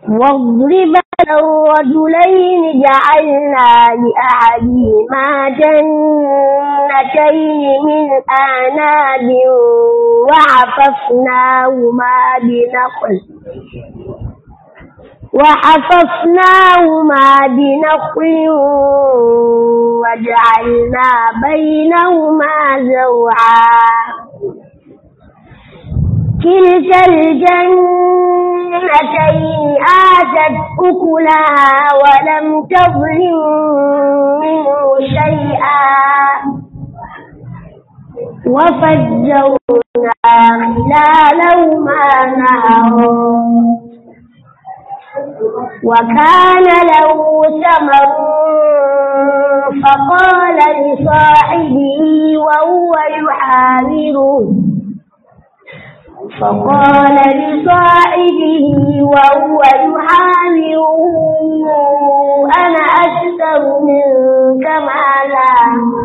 واضرب الرجلين جعلنا لأحدهما جنتين من أعناب وحففناهما بنخل وحففناهما بنخل وجعلنا بينهما زرعا كلتا الجنتين آتت أكلها ولم تظلم منه شيئا وفجرنا خلالهما نهرا وكان له ثمر فقال لصاحبه وهو يحاوره فقال لصاحبه وهو يحاوره أنا أكثر منك مالا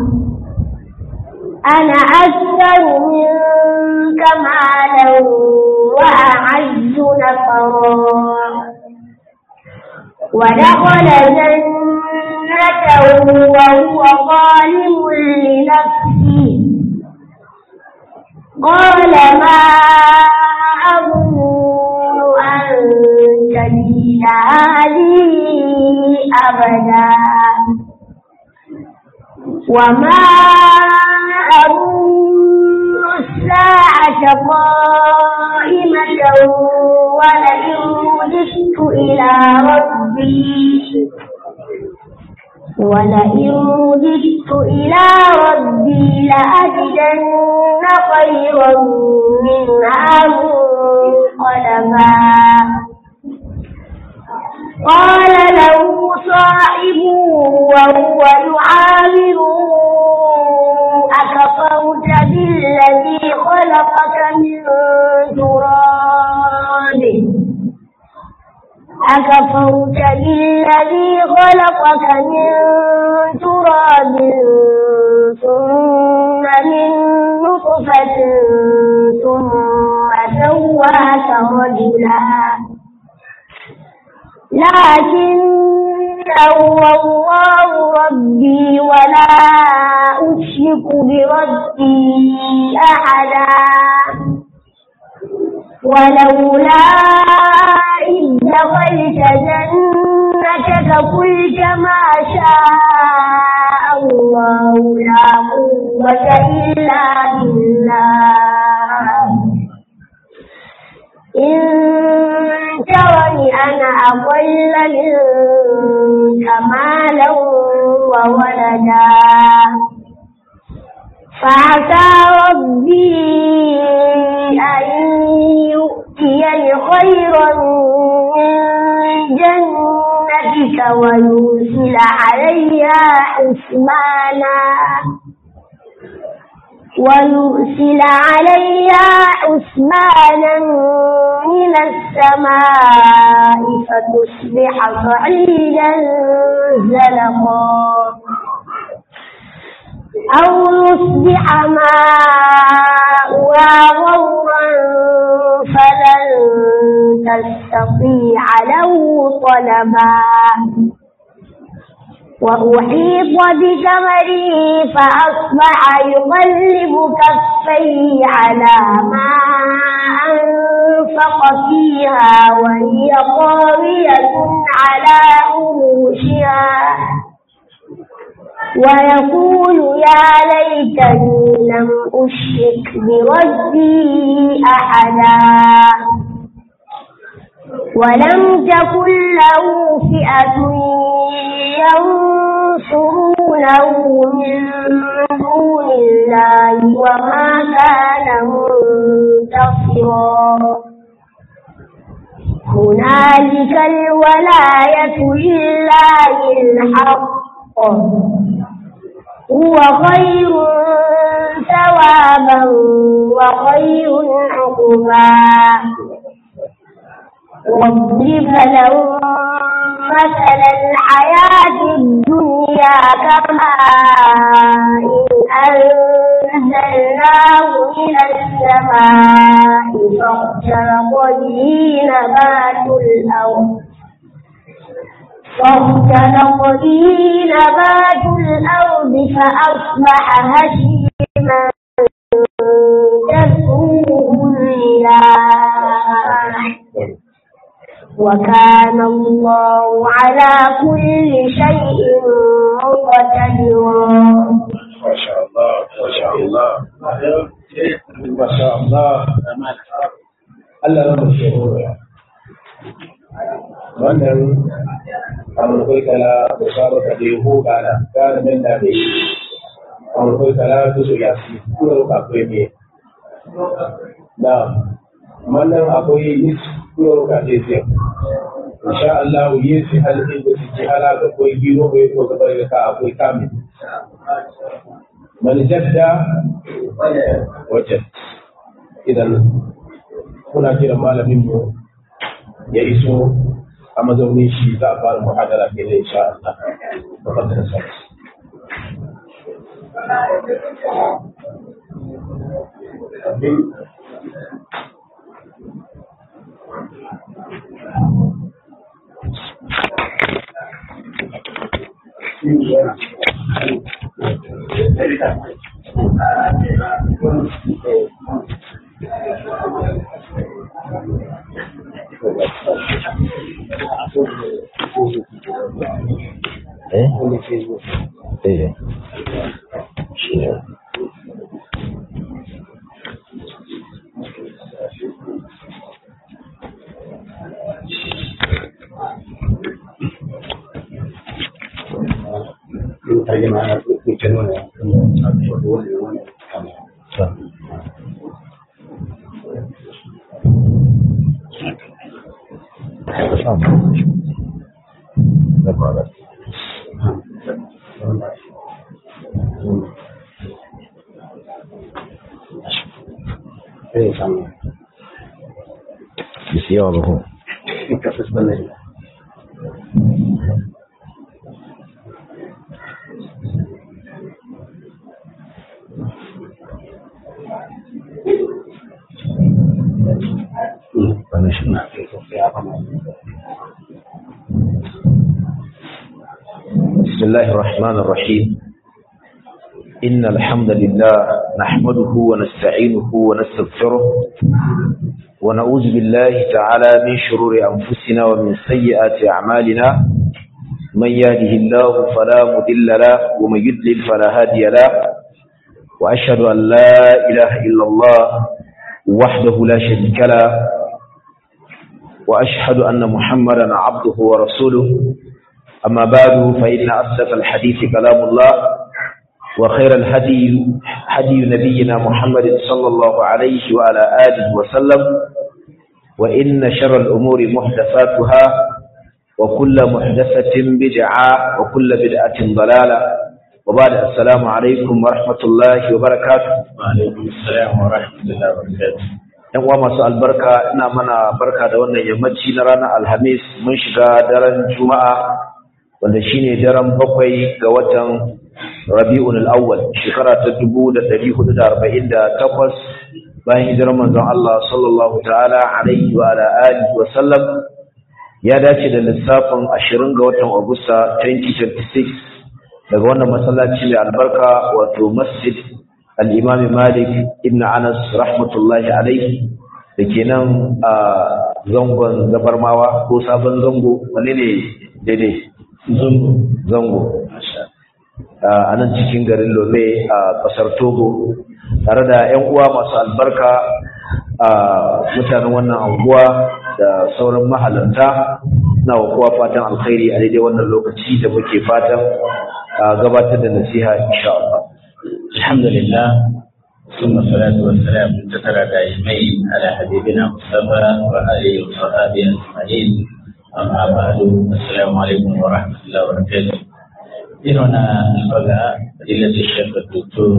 أنا أكثر منك مالا وأعز نفرا ودخل جنته وهو ظالم لنفسه قال ما أظن أن تبيد هذه أبدا وما أظن الساعة قائمة ولئن رددت إلى ربي ولئن رددت إلى ربي لأجدن خيرا منها منقلبا قال له صاحبه وهو يعامره أكفرت بالذي خلقك من تراب أكفرت بالذي خلقك من تراب ثم من نطفة ثم سواك رجلا لكن هو الله ربي ولا أشرك بربي أحدا ولولا إذ دخلت جنتك قلت ما شاء الله لا قوة إلا بالله إن ترني أنا أقل منك مالا وولدا فعسى ربي أن يؤتيني خيرا من جنتك ويرسل عليها حسبانا ويرسل عليها حسبانا من السماء فتصبح صعيدا زلقا أو يصبح ماؤها غورا فلن تستطيع له طلبا وأحيط بثمره فأصبح يقلب كفيه على ما أنفق فيها وهي خاوية على عروشها ويقول يا ليتني لم أشرك بربي أحدا ولم تكن له فئة ينصرونه من دون الله وما كان منتصرا هنالك الولاية لله الحق هو خير ثوابا وخير عقبا واضرب لهم مثل الحياة الدنيا كماء أنزلناه من السماء فاختلط به نبات الأرض فاختلط به نبات الأرض فأصبح هشيما تذروه الرياح وكان الله على كل شيء مقتدرا ما شاء الله ما شاء الله ما شاء الله Allah na mace ya wannan amurkai kala da saba ka da yaho gana gana nan da ne amurkai kala su su yasi kuma ka akwai ne na wannan akwai yis kuma ka ce sai insha Allah yi su halin da su ji hala ga koi gino ko ko ga bari ka akwai kamin man jadda wajen idan kuna jiran malamin mu ya iso a mazaunin shi za a fara muhadara ke da insha Allah da fadar sa Eh? Eh. Shi ne. Tamam. Ne kadar? Bisi yawa ba ko? Wani shi na. بسم الله الرحمن الرحيم إن الحمد لله نحمده ونستعينه ونستغفره ونعوذ بالله تعالى من شرور أنفسنا ومن سيئات أعمالنا من يهده الله فلا مضل له ومن يضلل فلا هادي له وأشهد أن لا إله إلا الله وحده لا شريك له وأشهد أن محمدا عبده ورسوله أما بعد فإن أصدق الحديث كلام الله وخير الهدي هدي نبينا محمد صلى الله عليه وعلى آله وسلم وإن شر الأمور محدثاتها وكل محدثة بدعة وكل بدعة ضلالة وبعد السلام عليكم ورحمة الله وبركاته وعليكم السلام ورحمة الله وبركاته yan uwa masu albarka ina mana barka da wannan yammaci na ranar alhamis mun shiga daren juma'a wanda shine daren bakwai ga watan rabi'un al-awwal shekara ta 1448 bayan hijirar manzon Allah sallallahu ta'ala alaihi wa ala alihi wa sallam ya dace da lissafin 20 ga watan Agusta 2026 daga wannan masallaci mai albarka wato masjid al-Imam Malik ibn Anas rahmatullahi alaihi da ke nan a zangon zabarmawa ko sabon zango wani ne daidai zango a nan cikin garin lome a ƙasar togo tare da 'yan uwa masu albarka a mutanen wannan anguwa da sauran mahalarta na wa kowa fatan alkhairi a daidai wannan lokaci da muke fatan gabatar da nasiha insha Allah. alhamdulillah ثم الصلاة والسلام تترى دائمين على حبيبنا مصطفى وآله وصحبه أجمعين أما بعد السلام عليكم ورحمة الله وبركاته هنا الفقه فضيلة الشيخ الدكتور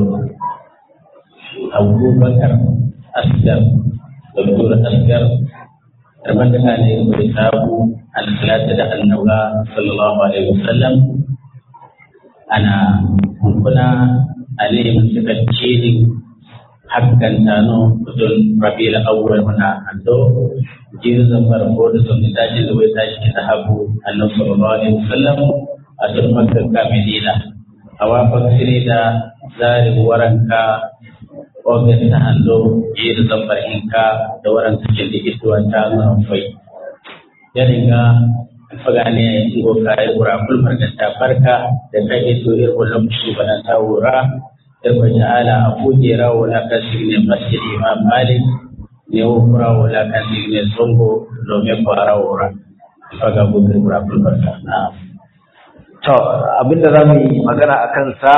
أبو بكر أسكر دكتور أسكر تمدح عليه بكتابه عن ثلاثة النبي صلى الله عليه وسلم أنا هنا عليه من تكتشيني hakkan tano betul rabiul awwal mana ando jin zambar ko da sun tashi da wai tashi da habu annabi sallallahu alaihi wasallam a cikin makka medina awa baksire da zari waranka ogan ta hallo je da zambar inka da waranka ke da ituwa ta zan fai ya dinga fagane ngo kai wura kul margata farka da kai to ir wallam shi bana ta wura ir ko ta'ala abu jera wala kasine masjid imam malik ne wo kura wala kasine songo do me fara wura faga bukur wura kul margata na to abinda zamu yi magana akan sa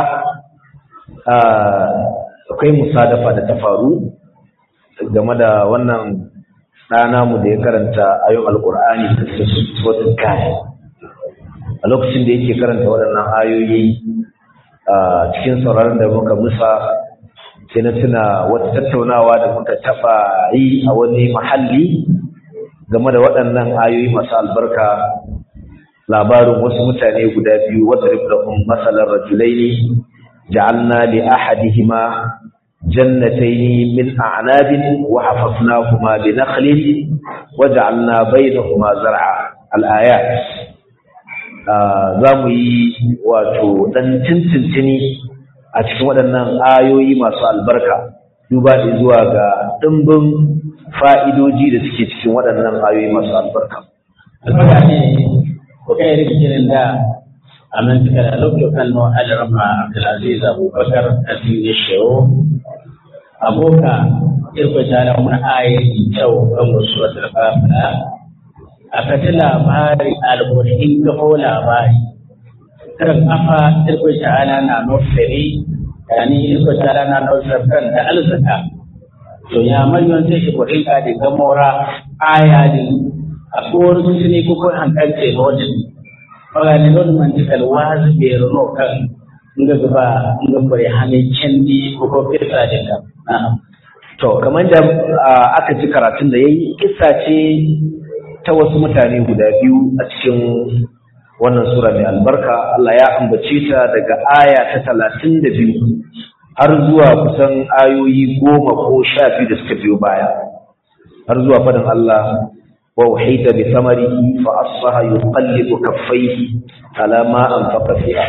akwai musadafa da ta faru game da wannan ɗana mu da ya karanta ayon alƙur'ani da suratul kahf a lokacin da yake karanta waɗannan ayoyi a cikin sauraron da muka musa sai na tuna wata tattaunawa da muka taɓa yi a wani mahalli game da waɗannan ayoyi masu albarka labarin wasu mutane guda biyu wadda riflahun masalar rajulaini ja'alna li ahadihima جنتين من أعناب وحفظناهما بنخل وجعلنا بينهما زرعا الآيات za mu yi wato ɗan tintintini a cikin waɗannan ayoyi masu albarka duba da zuwa ga ɗimbin fa'idoji da suke cikin waɗannan ayoyi masu albarka. albarka ne ko kai rikirin da a nan suka da lokacin no alarma abdulaziz abubakar a cikin shehu aboka irko tara mun ayi kyau kan musu wata fafila a kati labari alburhin kafo labari kan afa irko tara na nufiri yani irko tara na nufirkan da alzaka to ya manyan sai ibrahim ka da gamora aya din a kowar sun ne ko ko hankalce lodin magana lodin man tikal wazi be rono kan nga gaba nga bare hane kendi ko ko fesa din ka To, kamar da aka ji karatun da ya yi, kisa ce ta wasu mutane guda biyu a cikin wannan Sura mai albarka, Allah ya ambace ta daga aya ta talatin da biyu har zuwa kusan ayoyi goma ko sha biyu da suka biyo baya, har zuwa faɗin Allah wa wahida bi samarihi fa asbaha yuqallibu kaffaihi ala ma anfaqa fiha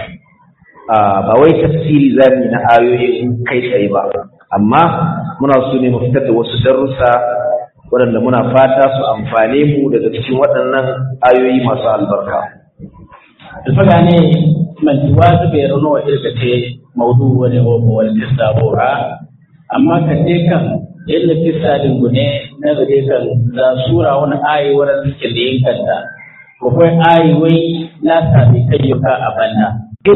ba wai tafsiri zamu na ayoyin kai tsaye ba amma muna so ne mu fitar da wasu darussa waɗanda muna fata su amfane mu daga cikin waɗannan ayoyi masu albarka. Alfaga ne man wasu bai rano wa irgace maudu wani wa wani kisa bora amma kan dai kan yadda kisa din gune na gare kan za sura wani ayi wurin suke da yin kanta ko kai ayi wai na sami kayyuka a banna.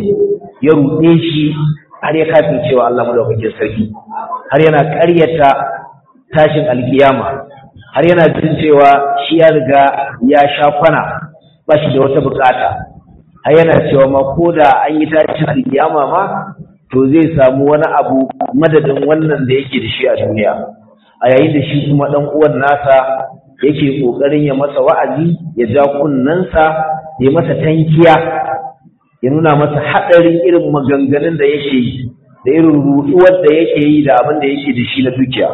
Ya ruɗe shi har ya kafin cewa Allah madaukakin sarki har yana ƙaryata tashin alkiyama har yana jin cewa shi ya riga ya sha kwana ba shi da wata bukata har yana cewa ma ko da an yi tashin alkiyama ma to zai samu wani abu madadin wannan da yake da shi a duniya a yayin da shi kuma dan uwan nasa yake kokarin ya masa wa'azi ya ja kunnensa ya masa tankiya ya nuna masa haɗarin irin maganganun da yake yi da irin ruɗuwar da yake yi da abin da yake da shi na dukiya.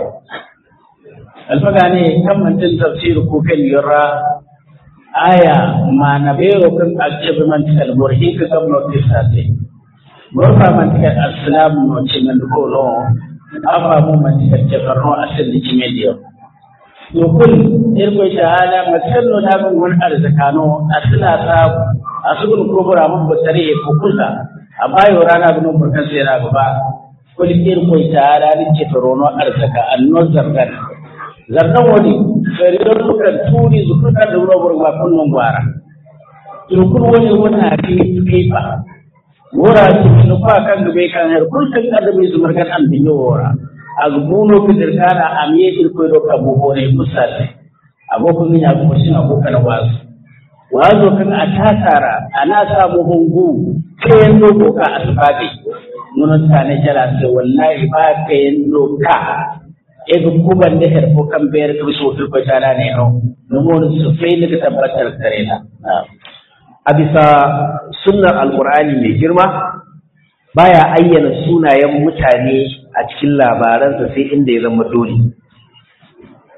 Alfaga ne kan mantin tafsir ko kan yura aya ma na bero kan aljabi man tikal burhi ka kam no tisate. Burfa man tikal assalamu no cimen ko no afa mu man tikal jafar no asil di cimedio. Yukul irko shahada masallo na bin wani arzikano asila sabu a sukun kubura mun basare ya kukusa a bayo rana bin burkan sai na gaba kul ir ko ta rani ce torono arzaka anno zargan zargan wani sai don dukan turi zukuta da wuro burma kullun gwara turkun wani wata fi fifa wora su nu fa kan gabe kan har kulkan da bai zumar kan an bin wora agbuno kidirkana amiye irko do kabu hore musal abokun min abu shin abokan wasu wazo kan a tasara ana samu hungu kayan dogo ka asibati nunan tane jala sai wallahi ba kayan doka ega kuban da herfo kan bayar ka so to ko tana ne no numon su fai da tabbatar kare na a bisa sunnar alqur'ani mai girma baya ayyana sunayen mutane a cikin labaransa sai inda ya zama dole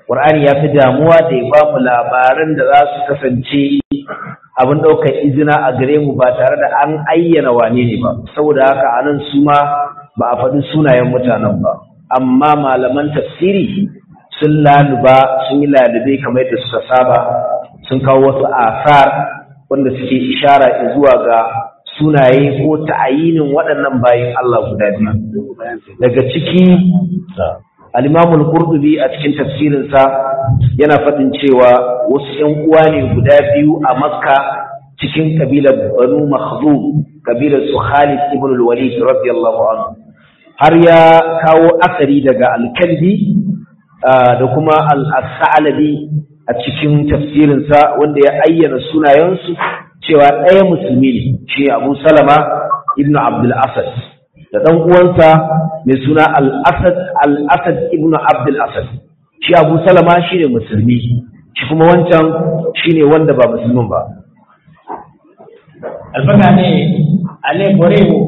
Qur'ani ya fi damuwa da ya ba mu labaran da za su kasance abin ɗaukar izina a gare mu ba tare da an ayyana wane ne ba saboda haka anan su ma ba a faɗi sunayen mutanen ba amma malaman tafsiri sun laluba sun yi lalube kamar yadda suka saba sun kawo wasu asar wanda suke ishara zuwa ga sunaye ko ta'ayinin waɗannan bayan Allah guda biyu daga ciki al-Imam al-Qurtubi a cikin tafsirinsa yana faɗin cewa wasu ƴan uwa ne guda biyu a Makka cikin kabilar Banu Makhdum kabilar su Khalid ibn al-Walid radiyallahu anhu har ya kawo asari daga al-Kalbi da kuma al-Sa'labi a cikin tafsirinsa wanda ya ayyana sunayensu cewa ɗaya musulmi ne shi Abu Salama ibn Abdul Asad da ɗan uwansa mai suna Al-Asad Al-Asad ibn Abdul Asad shi Abu Salama shi ne musulmi shi kuma wancan shi ne wanda ba musulmin ba alfaga ne ale borewo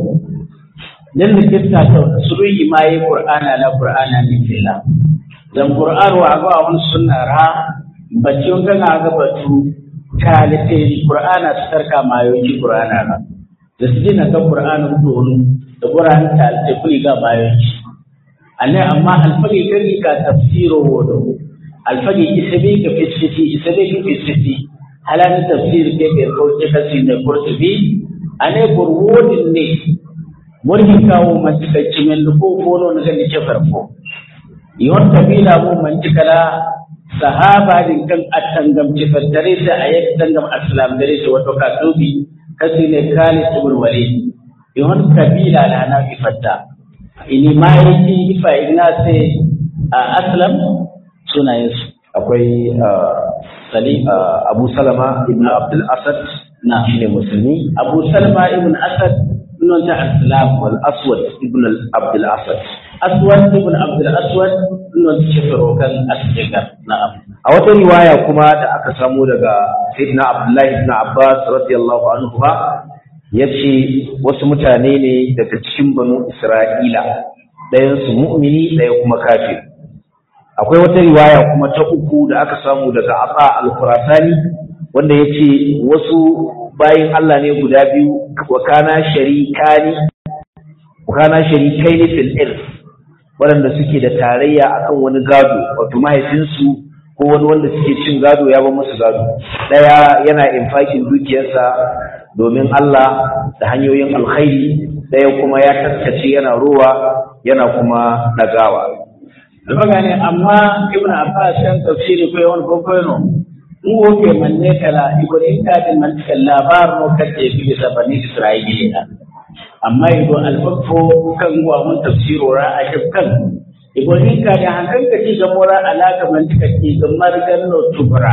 nin da kitta ta suruyi ma yi qur'ana la qur'ana ne filla dan qur'an wa ga wani sunna ra bacci on ga ga batu kalite qur'ana su tarka mayoyi qur'ana ra da su dina kan qur'ana dole da qur'an ta ta kuli ga mayoyi anne amma alfagi kan ka tafsiro wodo alfagi isabi ka fisiti isabi ka fisiti halan tafsir ke ke ko ke kasi ne kurtubi ane burwodin ne murhi kawo man tikacci men ko kono na ga ni ke farko yon kabila mu man tikala sahaba din kan attangam ci fattare sai ayat tangam aslam dare sai wato ka dubi kasi ne kali ibn walid yon kabila na na fi fatta ini ma yi ifa ina sai aslam sunayensu akwai salim Abu Salama ibn Abdul Asad na shine musulmi abu salma ibn asad non ta aslam wal Aswad ibn Abdul Asad aswad ibn abdul aswad non ta kan asjigar na'am a wata riwaya kuma da aka samu daga Sayyidina Abdullahi ibn Abbas radiyallahu anhu ba yace wasu mutane ne daga cikin banu Isra'ila ɗayan su mu'mini ɗaya kuma kafir akwai wata riwaya kuma ta uku da aka samu daga Aba al-Khurasani wanda yace wasu bayin Allah ne guda biyu wa kana sharikani wa kana sharikaini fil irth waɗanda suke da tarayya akan wani gado wato mahaifinsu ko wani wanda suke cin gado ya ba musu gado ɗaya yana infakin dukiyarsa domin Allah da hanyoyin alkhairi ɗaya kuma ya taskace yana ruwa yana kuma ɗagawa alfaga ne amma ibn abbas yan tafsiri ko yawan kokono in woke manne kala ibn ta da man labar no kace bi bisa bani isra'ila amma ido alfafo kan wa mun tafsiro ra a kan ibn ka da hankan ka ci gamora alaka man ka ci gamar ganno tubra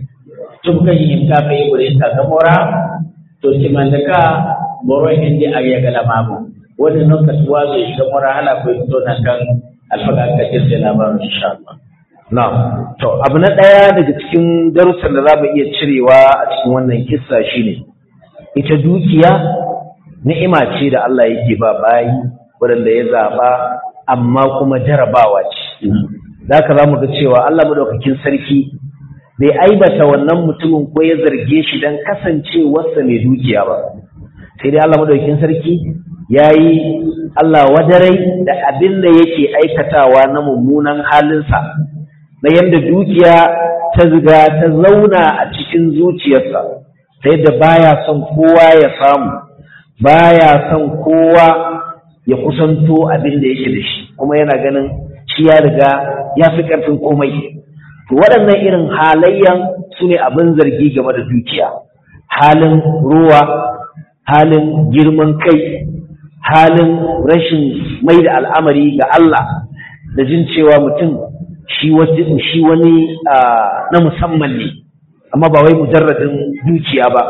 tubka yin ka fa ibn ka gamora to ci man ka boro indi ariya gala mamu wani non ka tuwa zai gamora hala ko to nan kan alfaga ka ce sai labarin insha Allah Na'am. To, abu na ɗaya daga cikin darussan da za mu iya cirewa a cikin wannan kissa shine ita dukiya ni'ima ce da Allah yake ba bayi waɗanda ya zaɓa amma kuma jarabawa ce. Da haka za mu ga cewa Allah madaukakin sarki bai aibata wannan mutumin ko ya zarge shi don kasancewarsa mai dukiya ba. Sai dai Allah madaukakin sarki ya yi Allah wadarai da abin da yake aikatawa na mummunan halinsa. na yadda dukiya ta ziga ta zauna a cikin zuciyarsa ta yadda baya son kowa ya samu baya son kowa ya kusanto abin da yake da shi kuma yana ganin shi ya riga ya fi ƙarfin komai to waɗannan irin halayyan su ne abin zargi game da dukiya halin ruwa halin girman kai halin rashin mai da al'amari ga Allah da jin cewa mutum shi wani na musamman ne amma ba wai mujarradin dukiya ba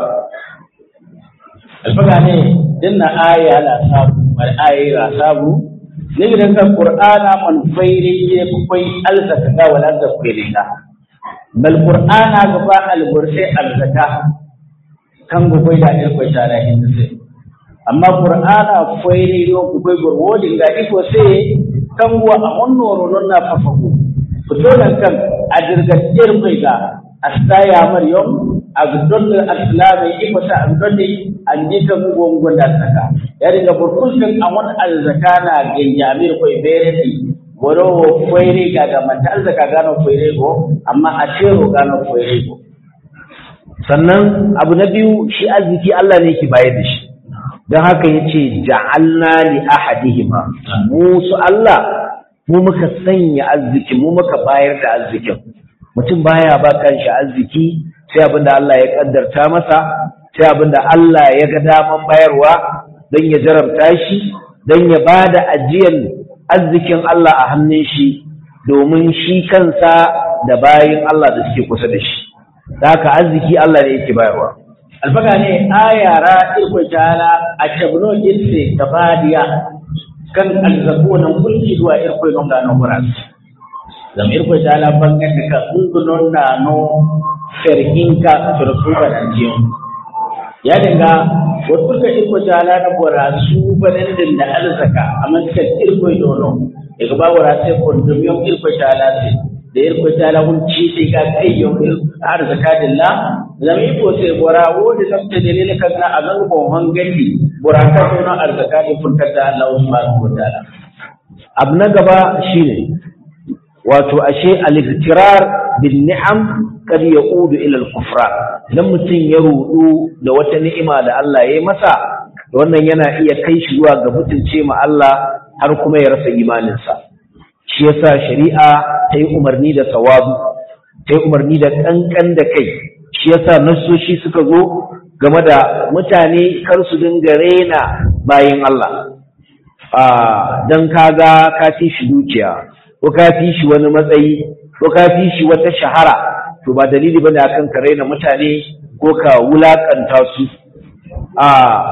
alfaga ne dinna aya la sabu wal aya la sabu ne gidan kan qur'ana man fairi ye kai alzaka ga wala da fairina bal qur'ana ga ba albursi alzaka kan go kai da ne ko tara hin sai amma qur'ana fairi yo ko kai gurwodin ga iko sai kan wa a wannan non na fafaku fito nan kan a dirgacciyar mai ga astaya maryam a gudun al-islami iko sa a gudun an ji kan gongon da saka ya riga burkushin a wani arzaka na ganjamir koi bereti goro koire ga ga mata arzaka gano koire go amma a cero gano koire go sannan abu na biyu shi arziki Allah ne ke bayar da shi don haka ya ce ja'alna li ahadihima mu su Allah mu muka sanya arziki mu muka bayar da arzikin mutum baya ba kanshi arziki sai abin da Allah ya kaddarta masa sai abin da Allah ya ga daman bayarwa don ya jarabta shi don ya ba da ajiyar arzikin Allah a hannun shi domin shi kansa da bayin Allah da suke kusa da shi da haka arziki Allah ne yake bayarwa alfaga ne ayara irko tala a cabno irse tabadiya kan alzabo nan kulki zuwa irko non ga no kuras zam irko tala bangan da ka ungunon na no ferhinka turkuba nan jiyo ya dinga wasu ka irko tala na bora su banan din da alzaka amma kan irko dono daga ba wara sai kondomiyon irko tala sai da irko tala hun ci sai ga kai yau har zakatilla zama iko sai bora wodi lamta dalilin kan na azan ko hangandi bora ka so na arzakati funtar da Allah subhanahu wa ta'ala abu na gaba shine wato ashe al-iktirar bin ni'am kad yaudu ila al-kufran idan mutum ya rudu da wata ni'ima da Allah ya yi masa wannan yana iya kai shi zuwa ga mutunce ma Allah har kuma ya rasa imaninsa shi yasa shari'a ta yi umarni da sawabu ta yi umarni da kankan da kai shi yasa nassoshi suka zo game da mutane kar su dinga rena bayan Allah a dan kaga ka fi shi dukiya ko ka fi shi wani matsayi ko ka fi shi wata shahara to ba dalili bane akan ka raina mutane ko ka wulakanta su a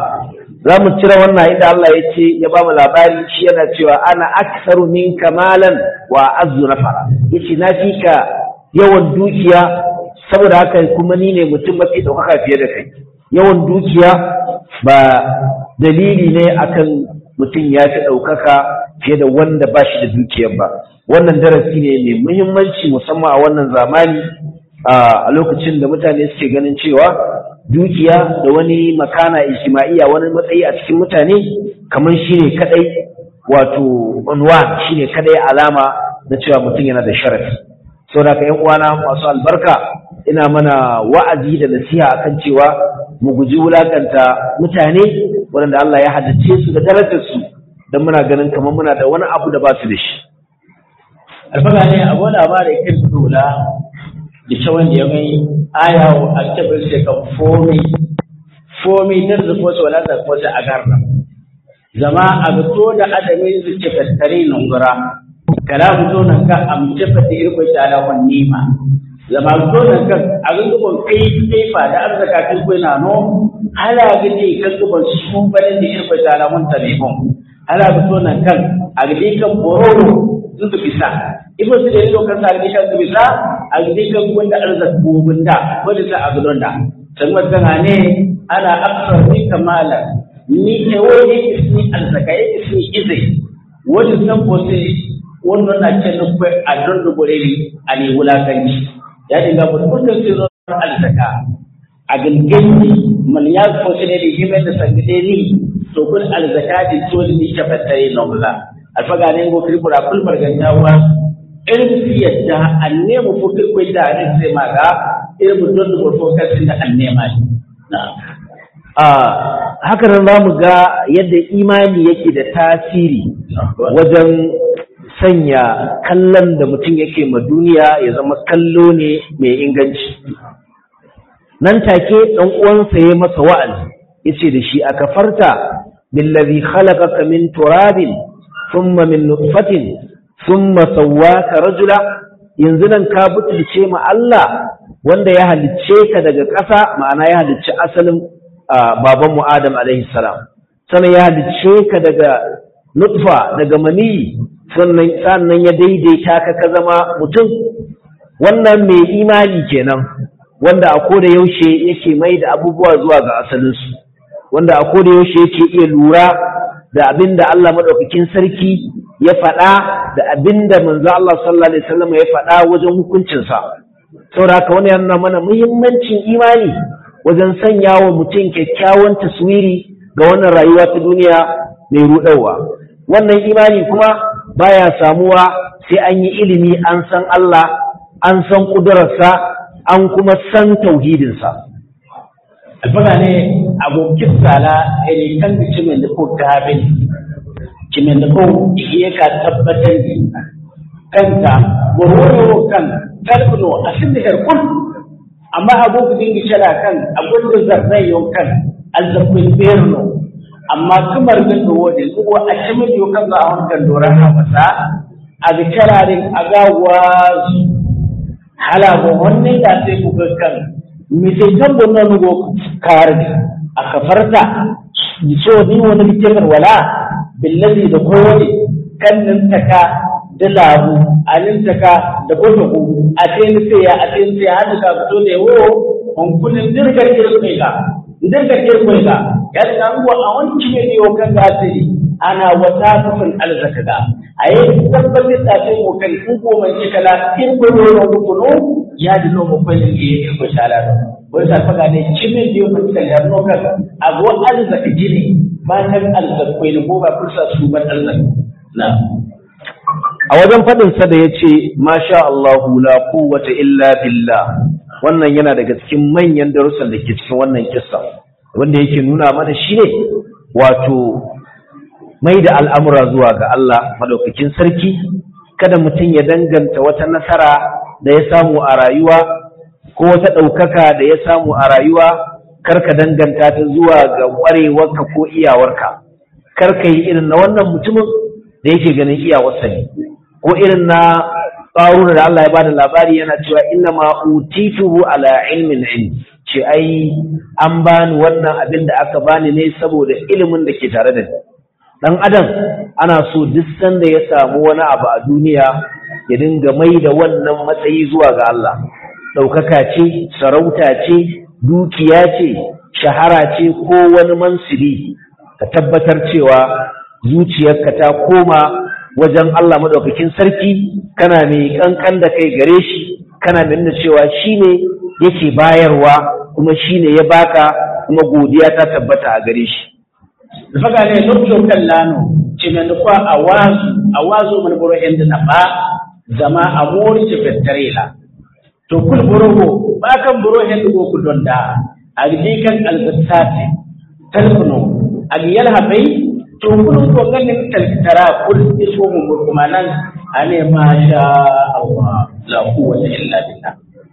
za mu cire wannan inda Allah ya ce ya ba mu labari shi yana cewa ana aksaru minka malan wa azzu nafara yace na fi ka yawan dukiya saboda haka kuma ni ne mutum mafi ɗaukaka fiye da kai yawan dukiya ba dalili ne akan mutum ya fi ɗaukaka fiye da wanda ba shi da dukiyar ba wannan darasi ne mai muhimmanci musamman a wannan zamani a lokacin da mutane suke ganin cewa dukiya da wani makana ijtima'iyya wani matsayi a cikin mutane kamar shi ne kadai wato unwan shi ne kadai alama na cewa mutum yana da sharafi saboda ka yan uwana masu albarka ina mana wa'azi da nasiha akan cewa mu guji wulakanta mutane waɗanda Allah ya haddace su da darajar su don muna ganin kamar muna da wani abu da ba su da shi alfaga ne abu da ba da ikin dula da cewan da ya mai aya a kebir sai kan fomi fomi ta zuko su wala da ko a garna zama a fito da adamin su ce tattare nungura kala fito nan ka amce fata irko ta ala nima zama fito nan kan a gungubon kai kai fa da arzaka kai kai na no hala gidi kan gubon su barin da irko ta ala mun talibon hala fito nan kan a gidi kan bororo sun bisa ibo su da yau kan sa gidi kan bisa a gidi kan wanda arzaka gobunda wanda sa a gudon da san wata ne ana aksar ni kamala ni e wani isni arzaka ya isni izai wani san ko sai wannan na ce nufi a don dubure a ne wulakanci ya dinga burbutar sai zuwa arzaka a ganganci man ya ko sai ne da himar da sangade ni to kun arzaka da toli ni ta fatare na wula alfaga ne go kirkura kul bargantawa irin su yadda an nemi ko kirkwai da ne sai ma ga irin don dubur fokasin da an nema ne a haka nan za mu ga yadda imani yake da tasiri wajen sanya kallon da mutum yake ma duniya ya zama kallo ne mai inganci nan take ɗan uwansa ya masa wa'azi yace da shi aka farta billazi khalaqaka min turabin thumma min nutfatin thumma sawwaka rajula yanzu nan ka butulce ma Allah wanda ya halicce ka daga ƙasa ma'ana ya halicci asalin babanmu Adam alaihi salam sannan ya halicce ka daga nutfa daga mani sannan sannan ya daidaita ka ka zama mutum wannan mai imani kenan wanda a koda yaushe yake mai da abubuwa zuwa ga asalinsu wanda a koda yaushe yake iya lura da abin da Allah madaukakin sarki ya faɗa da abinda manzo Allah sallallahu alaihi wasallam ya faɗa wajen hukuncinsa saboda haka wani yana mana muhimmancin imani wajen sanya wa mutum kyakkyawan taswiri ga wannan rayuwa ta duniya mai ruɗarwa wannan imani kuma baya samuwa sai an yi ilimi an san Allah an san ƙudurarsa an kuma san tauhidinsa alfaga ne abokin sala ne kan da cimin da ko gabin cimin da ko iya ka tabbatar da kanta gwarwaro kan talbino a sin da herkul amma abu dingi shara kan abun da zarrai yau kan alzafin berno amma kamar da dowo da zuwa a cimin yau kan za a wankan doron hamasa a ga kararin a gawa halago wannan da sai ku ga kan misaitan bonno nugo karde a kafarta so ni wani bitemar wala billazi da kowane kannin taka da labu alin taka da gotogo a tayin sai ya a tayin sai hadu ka fito ne wo on kullin dirgar kirkai ga dirgar kirkai ga ya da nguwa a wani kime ne yau kan gasiri ana wata kafin alzaka ga a yi tabbatar da ta yi kai in ko mai kala in ko ne ko kuno ya di no mo kwai ne ko shala do wai sa faga ne kimin da yau kan ya no kan a go alzaka jini ba kan alzaka kwai ne ko ba fursa su ban alzaka na a wajen faɗin sa da yace masha Allah la quwwata illa billah wannan yana daga cikin manyan darussan da ke cikin wannan kissa wanda yake nuna mana shine wato mai da al'amura zuwa ga Allah maɗaukakin sarki, kada mutum ya danganta wata nasara da ya samu a rayuwa, ko wata ɗaukaka da ya samu a rayuwa, karka danganta ta zuwa ga ƙwarewarka ko iyawarka, karka yi irin na wannan mutumin da yake ganin iyawarsa ne, ko irin na ƙaruna da Allah ya bada labari yana cewa inna ma utituhu ala ilmin ilmi ce ai an bani wannan abin da aka bani ne saboda ilimin da ke tare da ni dan adam ana so duk sanda ya samu wani abu a duniya ya dinga mai da wannan matsayi zuwa ga Allah ɗaukaka ce sarauta ce dukiya ce shahara ce ko wani mansiri ka tabbatar cewa zuciyarka ta koma wajen Allah madaukakin sarki kana mai kankan da kai gare shi kana nuna cewa shine yake bayarwa kuma shine ya baka kuma godiya ta tabbata a gare shi faga ne lokacin kan lano cimen kwa a wazu a wazu man boro inda na ba zama a mori ce fettare la to kul borogo ba kan boro hen go ku donda a gi kan alzattati talfuno a gi yalha bai to kun ko ganin taltara kul iso mu kuma nan ane ma sha Allah la quwwata illa billah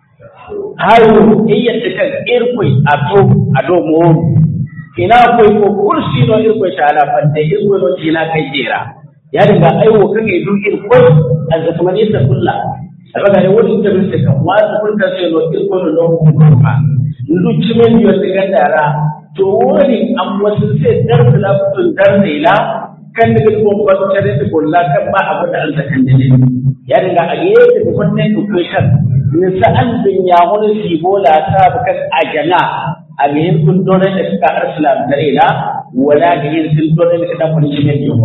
hayo iyyata kan irkoi a to a do mu ina akwai ko kursi no irko ta ala fante irko no tina kai jera ya dinga aiwo kan idu irko an zaka mani ta kulla daga ne wani da bin ka wa ta kun ta sai no irko no no kuma ndu cimen yo ta gandara to wani an wasu sai dar da fitun dar ne la kan da ko ba ta da kulla kan ba abu da Allah kan dole ya dinga a gefe da wannan education ne sa'an bin ya wani sibola ta bukan ajana abin kun dole da suka arsalam da ila wala da yin sun dole da kadan wani jime biyu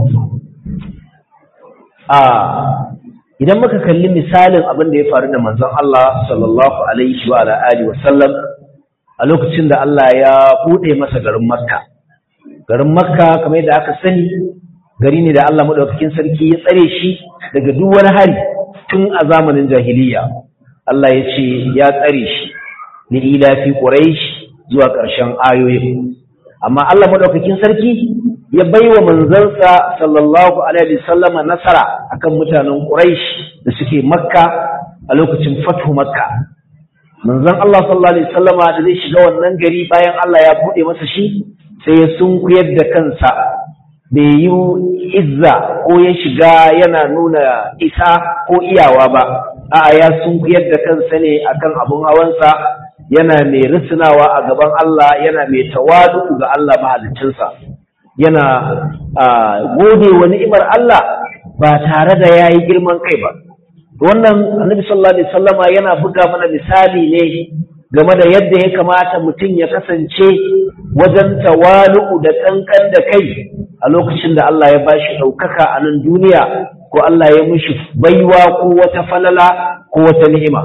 a idan muka kalli misalin abin da ya faru da manzon Allah sallallahu alaihi wa alihi wa sallam a lokacin da Allah ya bude masa garin Makka garin Makka kamar yadda aka sani gari ne da Allah madaukakin sarki ya tsare shi daga duk wani hari tun a zamanin jahiliya Allah ya ce ya tsare shi li ila fi quraish zuwa ƙarshen ayoyin amma Allah madaukakin sarki ya baiwa manzansa sallallahu alaihi wasallama nasara akan mutanen quraish da suke makka a lokacin fathu makka manzon Allah sallallahu alaihi wasallama da zai shiga wannan gari bayan Allah ya bude masa shi sai ya sunkuyar da kansa bai yi izza ko ya shiga yana nuna isa ko iyawa ba a'a ya sunkuyar da kansa ne akan abun hawansa yana mai risinawa a gaban Allah yana mai tawadu ga Allah mahaliccinsa yana gode wa ni'imar Allah ba tare da yayi girman kai ba wannan annabi sallallahu alaihi wasallama yana buga mana misali ne game da yadda ya kamata mutum ya kasance wajen tawalu da kankan da kai a lokacin da Allah ya bashi ɗaukaka a nan duniya ko Allah ya mishi baiwa ko wata falala ko wata ni'ima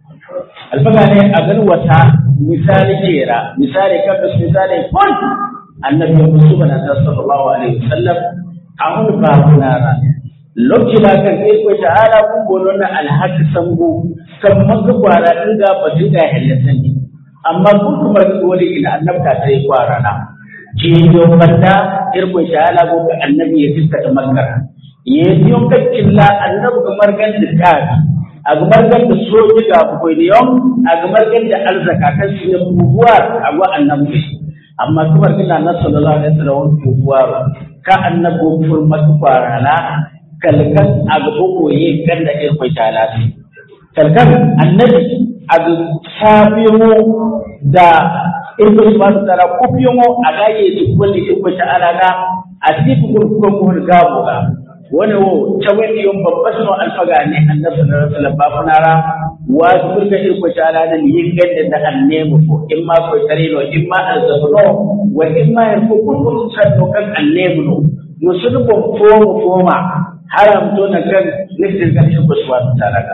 alfaga ne a gan wata misali kera misali kabis misali kun annabi musu bana ta sallallahu alaihi wasallam a hun ba kunara lokci ba kan kai ko ta'ala kun bono na alhaki sango kan maka kwara din ga batun da hillatan ne amma kun kuma wani ina annabta sai kwara na ji yo banda irko ta'ala ko ka annabi ya fiska ta makara ye yo kaccilla annabi kamar gan da kafi a gamar da soji ga kwailiyon a gamar da arzaka kan su ne buguwar a wa annabi amma kamar kina na sallallahu alaihi wasallam buguwar ka annabi furmatu kwarana kalkan a gaba koye kan da irin kwai talati kalkan annabi a ga sabiyo da irin su ba su tara kufiyo a gaye su kulli irin kwai ta'ala a cikin kurkuren muhur gabo ga wani wo cawin yon babba suno alfaga ne annabi sallallahu alaihi wasallam bafunara wa kurga irko tala da yin ganda da annemu ko in ma ko tare no in ma alzabuno wa in ma yarko kun sanno kan annemu no musulun bon fomo foma haram to na kan nufin kan irko subhanahu ta'ala ka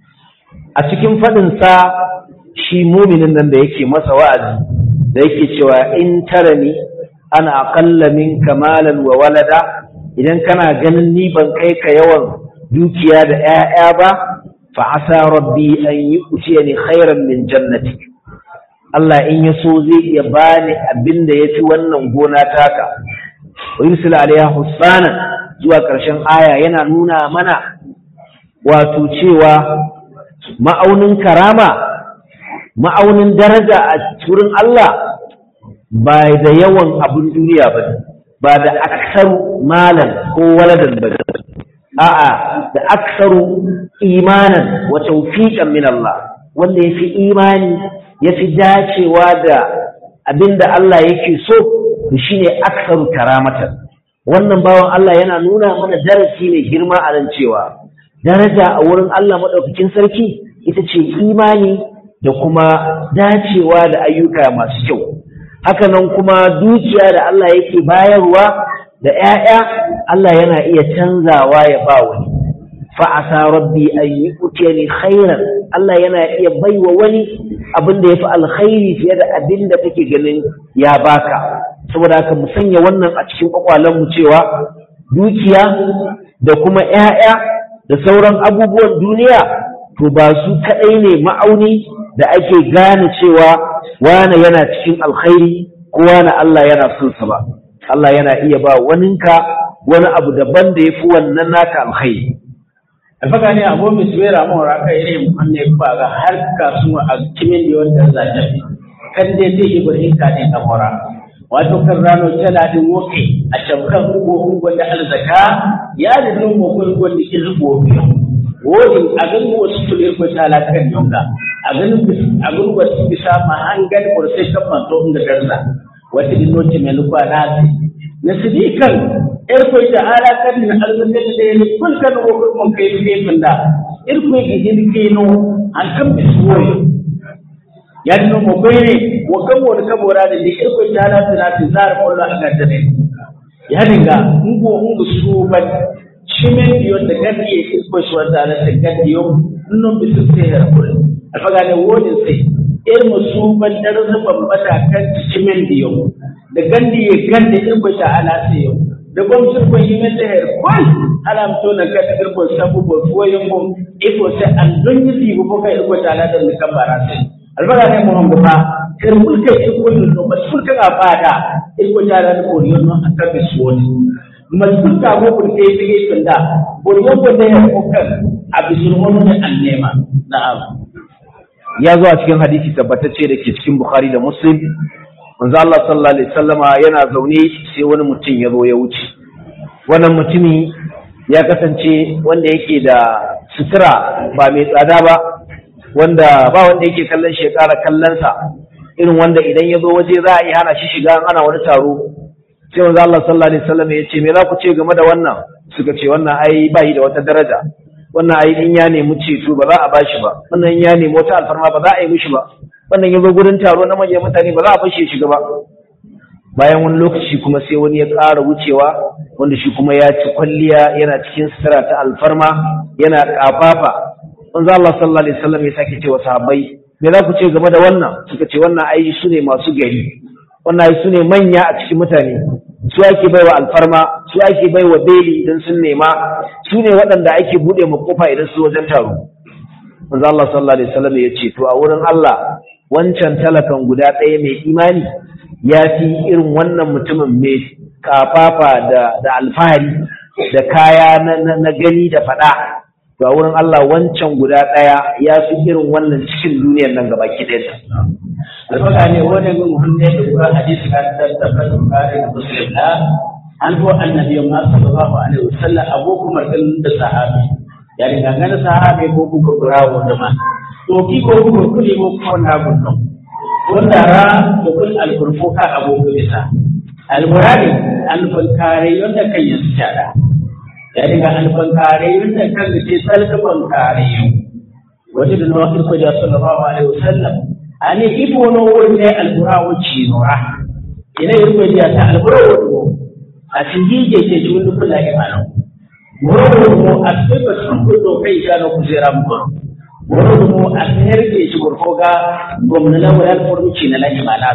a cikin fadin sa shi muminin nan da yake masa wa'azi da yake cewa in tarani ana aqalla min kamalan wa walada idan kana ganin ni ban kai ka yawan dukiya da ‘ya'ya ba, fa asa rabbi an yi ni khairan min jannati. Allah in ya so zai iya bani abin da ya fi wannan gona taka. Wa yursil alaiha husbanan zuwa ƙarshen aya yana nuna mana wato cewa ma'aunin karama, ma'aunin daraja a wurin Allah ba da yawan abin duniya ba ne. ba da aksaru malan ko waladan ba a'a da aksaru imanan wa tawfiqan min Allah wanda yafi imani yafi dacewa da abinda Allah yake so to shine aksaru karamatan wannan bawan Allah yana nuna mana darasi ne girma a nan cewa daraja a wurin Allah madaukakin sarki ita ce imani da kuma dacewa da ayyuka masu kyau hakanan kuma dukiya da Allah yake bayarwa da ‘ya'ya Allah yana iya canzawa ya ba wani fa'asa rabbi an yi ni khairan Allah yana iya baiwa wani abin da ya fi alkhairi fiye da abin da kake ganin ya baka saboda haka mu sanya wannan a cikin mu cewa dukiya da kuma ‘ya'ya da sauran abubuwan duniya to ba su kaɗai ne ma'auni da ake gane cewa wane yana cikin alkhairi ko wane Allah yana son sa ba Allah yana iya ba waninka wani abu daban da yafi wannan naka alkhairi alfaka ne abu mai suwera mun raka irin wanne ba ga har kasuwa a kimin da wanda za ta fi kan dai zai yi burin ka ne kamara wato kan rano tana din woke a shabkan ugo ugo da alzaka ya da nan mo ko ugo da izbo biyo wodin a ganin wasu tulir ko tala kan yonga a ganin a ganin wasu bisa ma hangal ko sai kan manto inda darza wata dinoci mai lukwa nasi na sidikan irkoi da ala kan na alzaka da ne kun kan wo mun kai gefin da irkoi gidin kino an kan bisuwoyi ya dino mo kai ne wa kan wo ka bora da ni irkoi da ala tana tizar kullu an ga ne ya dinga ungo ungo su ban shimen biyo da gadi ya irkoi su wanda ala ta gadi yo nun bisu sai har kullu alfaga ne wodin sai irin su ban darasa bambata kan shimen biyo da gandi ya ganda irkoi ta ala sai yau da gwamnatin ko yi mata her kwal alam to na ka tir ko sabu bo ko yin ko iko sai an don yi tibu ko kai ko ta da ni kan bara sai albaga ne mu hango fa kar mulka shi ko yin no masul ka bada iko ta da ko yin no aka bi suwoni masul ka go ko kai bi kin da ko yo ko da ya ko kan abisul hono ne annema na'am ya zo a cikin hadisi tabbatacce da ke cikin bukhari da muslim manzo Allah sallallahu alaihi wasallama yana zaune sai wani mutum ya zo ya wuce wannan mutumi ya kasance wanda yake da sutura ba mai tsada ba wanda ba wanda yake kallon shi ya ƙara kallonsa irin wanda idan ya zo waje za a yi hana shi shiga ana wani taro sai manzo Allah sallallahu alaihi wasallam ya ce me za ku ce game da wannan suka ce wannan ai ba da wata daraja wannan ai in ya nemi ceto ba za a bashi ba wannan in ya nemi wata alfarma ba za a yi mishi ba wannan ya zo gurin taro na manyan mutane ba za a fashe shiga ba bayan wani lokaci kuma sai wani ya ƙara wucewa wanda shi kuma ya ci kwalliya yana cikin sutura ta alfarma yana ƙafafa manzo Allah sallallahu alaihi wasallam ya sake cewa sahabbai me za ku ce game da wannan suka ce wannan ai su ne masu gari wannan ai su ne manya a cikin mutane su ake baiwa alfarma su ake baiwa beli idan sun nema su ne waɗanda ake buɗe ma kofa idan su wajen taro manzo Allah sallallahu alaihi wasallam ya ce to a wurin Allah wancan talakan guda ɗaya mai imani ya fi irin wannan mutumin mai kafafa da da alfahari da kaya na, na, gani da faɗa to a wurin Allah wancan guda ɗaya ya fi irin wannan cikin duniyar nan gaba ki ɗaya alfaka ne wani gun hunne da kuma hadisi kan tabbata Bukhari da Muslim da an ko annabi ma sallallahu alaihi wasallam abu kuma da sahabi ya riga ganin sahabi ko kuka burawo da ma to ki ko kuka kuli ko ko na gunno wanda ra da kul alfurfu ka abu bisa almuradi alfan kare yanda kan yin tsada ya riga alfan kare yanda kan ce salkafan kare yau wanda da nawa ko da sallallahu alaihi wasallam ani ifo no wonde alburawo cinora ina yirko dia ta alburawo a tingije ke jundu kula imano moro mo asbe sun ko do kai ga no kuzera mo moro mo asher ke shi ko ga gomna la wala ko ci na la imana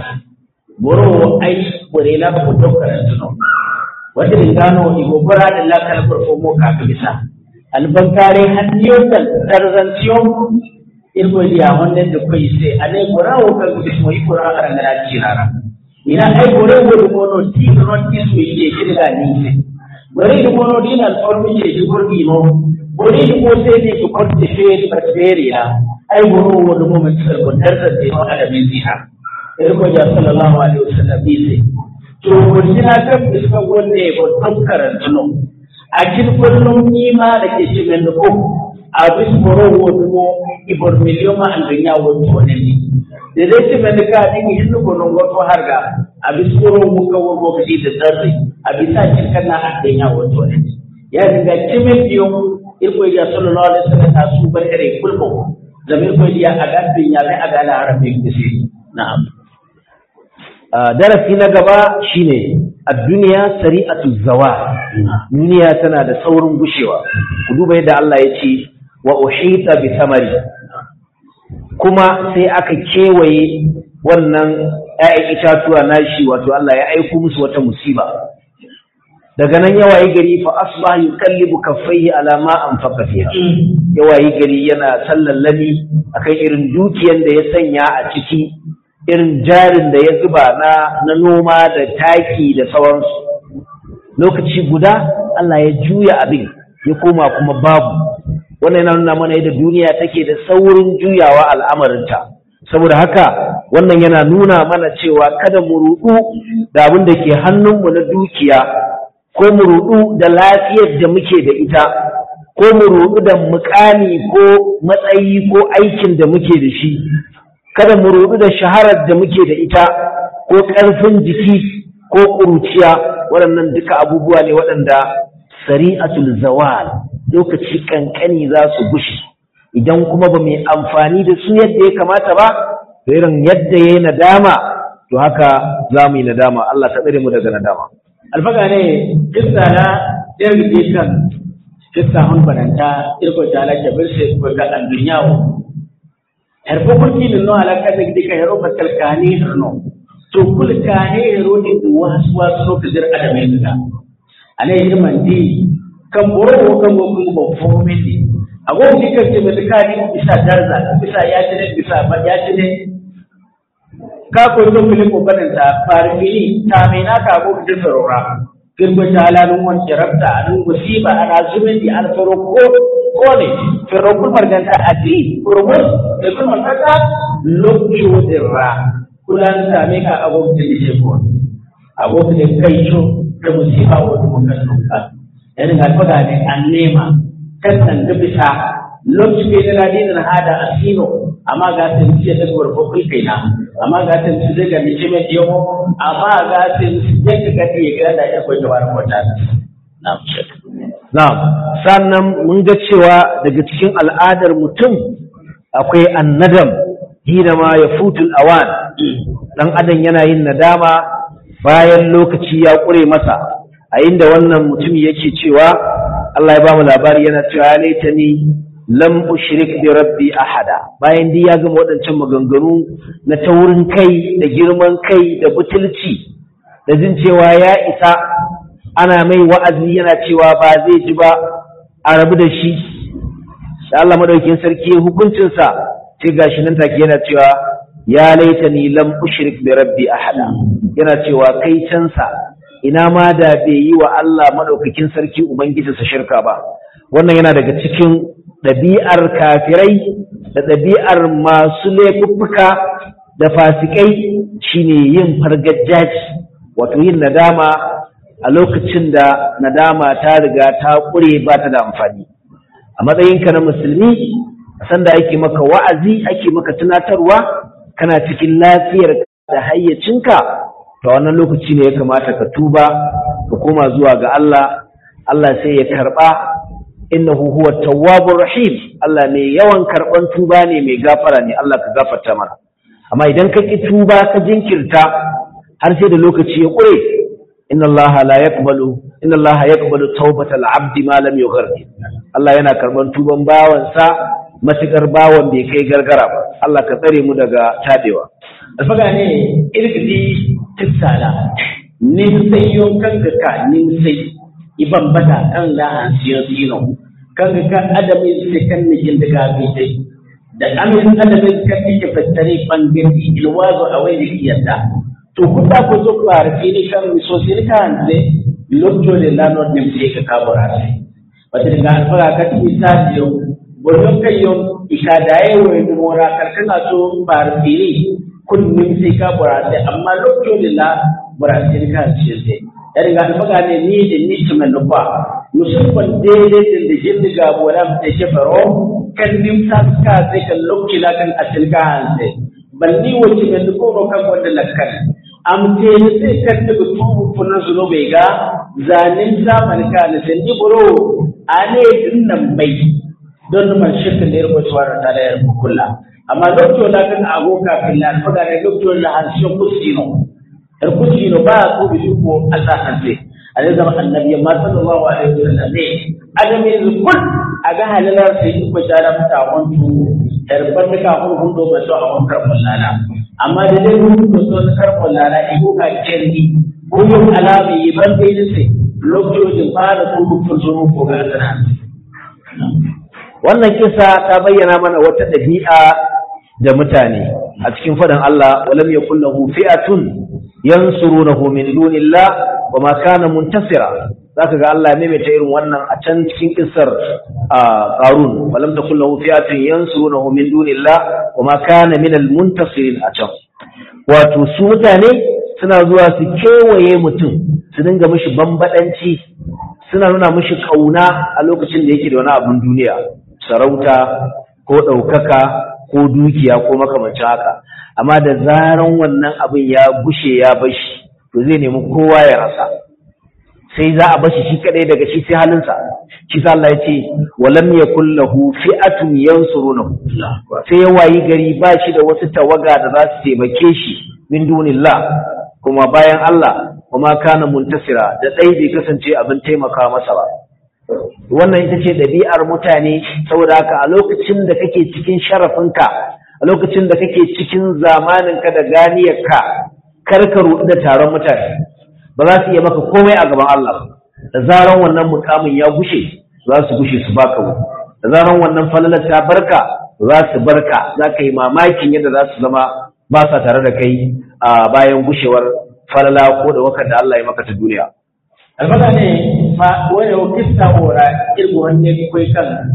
moro ai bore la ko to karatu no wanda dingano igo bara da la kala ko mo ka bisa albankare hanniyo dal tarzantiyon irko dia wonde de koy se ane gora o ka gudi mo ikora ara ngara cirara ina ay gore wo do mono ti no ti su ije kirga ni se gore do mono di na formi je ji gorgi no gore do mo se ni ko kotte feri ba feri ya ay goro wo do mo men sar ko darda de no ala min ziha irko ja sallallahu alaihi wasallam bi se to ko dina ka iska wonde ko don karantu no a kin kullum ima da ke cikin ko abis boro wodugo ibor million ma andanya wodu oneni de rete men ka dingi hinno gono goto harga abis boro mu ka wogo kidi da darri abisa cikana andanya wodu oneni ya dinga cimen diyo irko ya sallallahu alaihi wasallam ta su bar ere kulko zamir ko ya aga dunya mai aga la arabi kisi na'am darasi na gaba shine ad-dunya sari'atu zawal duniya tana da saurin gushewa ku duba yadda Allah ya ce wa uhita bi samari kuma sai aka kewaye wannan ‘ya'yan itatuwa nashi wato Allah ya aiko musu wata musiba daga nan yawayi gari fa asbah yukallibu kaffaihi ala ma anfaqa fiha yawayi gari yana sallallami akan irin dukiyar da ya sanya a ciki irin jarin da ya zuba na na noma da taki da sauransu lokaci guda Allah ya juya abin ya koma kuma babu wannan yana nuna mana yadda duniya take da saurin juyawa al'amarinta saboda haka wannan yana nuna mana cewa kada mu rudu da abin da ke hannunmu na dukiya ko mu rudu da lafiyar da muke da ita ko mu rudu da mukami ko matsayi ko aikin da muke da shi kada mu rudu da shaharar da muke da ita ko ƙarfin jiki ko ƙuruciya waɗannan duka abubuwa ne waɗanda sari'atul zawal lokaci kankani za su gushi idan kuma ba mai amfani da su yadda ya kamata ba irin yadda ya yi nadama to haka za mu yi nadama Allah ta tsare mu daga nadama alfaga ne kissa na ɗin kan kissa hun bananta irko ta ala kabir sai ko ga an dunyawo har ko kurki no ala ka da dika hero batal kani no to kul kani hero din wasu wasu ka dir adame ga alai irman di kan boro kan go kun go fomin di ago di kan ce mai kani bisa darza bisa ya ci ne bisa ba ya ci ne ka ko to kile ko banan ta farfili ta mai na ka go da sarora kirgo ta alalun wan kirabta anun musiba ana zumin di an faro ko ko ne fero kun marganta adi kurmus da kun marganta lokcho dirra kulan ta me ka ago da ce ko ago da kai cho da musiba wa mun kan ka irin alfaga ne an nema kan nan ga bisa lokacin da yana dinin hada asino amma ga ta ci da gurbo kai kaina amma ga ta ci daga ni ce mai yau amma ga ta ci yadda ka ke ga da ya koyi wa mota na'am na'am sannan mun ga cewa daga cikin al'adar mutum akwai annadam hina ma ya futul awan dan adam yana yin nadama bayan lokaci ya ƙure masa a inda wannan mutum yake cewa Allah ya ba mu labari yana cewa ya laita ni lam ushrik bi rabbi ahada bayan dai ya gama waɗancan maganganu na taurin kai da girman kai da butulci da jin cewa ya isa ana mai wa'azi yana cewa ba zai ji ba a rabu da shi da Allah madaukakin sarki hukuncinsa sai gashi nan take yana cewa ya laita ni lam ushrik bi rabbi ahada yana cewa kai cansa ina ma da bai yi wa Allah madaukakin sarki ubangijinsa shirka ba wannan yana daga cikin ɗabi'ar kafirai da ɗabi'ar masu laifuffuka da fasikai shine yin fargajaji wato yin nadama a lokacin da nadama ta riga ta ƙure ba ta da amfani a matsayinka na musulmi sanda ake maka wa'azi ake maka tunatarwa kana cikin lafiyar da hayyacinka ta wannan lokaci ne ya kamata ka tuba ka koma zuwa ga Allah Allah sai ya karɓa innahu huwa tawwabur rahim Allah ne yawan karban tuba ne mai gafara ne Allah ka gafarta mana amma idan ka ki tuba ka jinkirta har sai da lokaci ya kure inna Allah la yaqbalu inna Allah yaqbalu tawbatal abdi ma lam yughargir Allah yana karban tuban bawansa matukar bawan bai kai gargara ba Allah ka tsare mu daga tabewa alfaga ne irgidi tissala ni sai yon kanka ka ni sai iban bata kan la an siyo sino kan ka adamin sai kan ni jin daga bai da amin adamin kan ni ke fattare bangare ilwazo a wani kiyata to kuta ko zo ko arfi ni kan mi so sin kan ne lokto le la no nem sai ka kabura sai wata daga alfaga ka ti sa yo bonon kai yo ikadaye wo ni mora karkana so barfi ni kun nim sai kabura sai amma lokto le la burasiri kan ce sai ya riga da maga ne ni da ni su mai nufa musamman daidai da da jin diga bola da ke faro kan nim sa ka sai kan lokki la kan asil ka hanse balli wace mai nufa ro kan wanda lakkan am te ni sai kan daga tubu funan su no bai ga zanin zaman ka ne sai ni buro ane din nan bai don man shirka da yarko tuwar ta da yarko kullu amma lokacin la kan agoka fillan faga ne lokacin la hanshin musino erkuti no ba ko bi ko Allah hanze ale zama annabi ma sallallahu alaihi wasallam ne adami kul aga halalar sai ko jara mata wantu erban ka ko hun do ba so a wannan karballana amma da dai mun ko so karballana iko ka kirni ko yin alami ban dai ne sai lokacin fara ko ko so ko ga sana wannan kisa ta bayyana mana wata dabi'a da mutane a cikin fadan Allah walam yakul lahu fi'atun yansurunahu min dunillah wa ma kana muntasira zaka ga Allah ne mai ta irin wannan a can cikin kissar Qarun walam takul lahu fi'atun yansurunahu min dunillah wa ma kana min almuntasirin a can wato su mutane suna zuwa su kewaye mutum su dinga mishi bambadanci suna nuna mishi kauna a lokacin da yake da wani abun duniya sarauta ko ɗaukaka ko dukiya ko makamancin haka amma da zaran wannan abin ya gushe ya bashi to zai nemi kowa ya rasa sai za a bashi shi kadai daga shi sai halinsa shi sa Allah ya ce walam yakul lahu fi'atun yansurunahu sai ya wayi gari ba shi da wasu tawaga da za su taimake shi min dunillah kuma bayan Allah kuma kana muntasira da dai bai kasance abin taimaka masa ba wannan ita ce ɗabi'ar mutane saboda haka a lokacin da kake cikin sharafinka a lokacin da kake cikin zamaninka da ganiyarka kar ka ruɗu da taron mutane ba za su iya maka komai a gaban Allah da zaran wannan mukamin ya gushe za su gushe su baka wuri da zaran wannan falalar ta barka za su barka za ka yi mamakin yadda za su zama ba sa tare da kai a bayan gushewar falala ko da wakar da Allah ya maka ta duniya alfaga ne fa wani wakista ora irgo wanne kai kan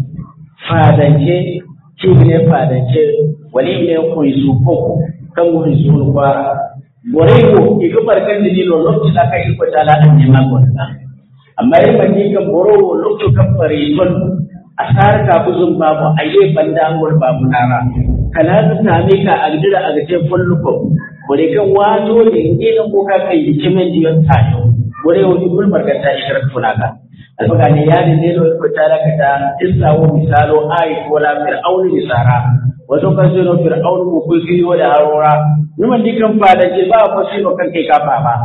fadance ci ne fadance wani ne ko su ko kan wani su kwa borego iga barkan da ni lo lokci da kai ko tala an ne ma ko amma yi mani kan boro lokci kan fare ton asar ka buzun babu ayi banda an gor babu nara kana ta same ka a gidira a gace fulluko bore kan wato ne idan ko ka kai kimen diyon tayo bore wani gulmar ka ta shirar funaka alfaga ne ya ne ne ko ta raka ta isawo misalo ai ko la fir'auni misara wato kan sai no fir'auni ko ko kiyo da harora numan dikan fa da ke ba ko sai no kan kai kafa ba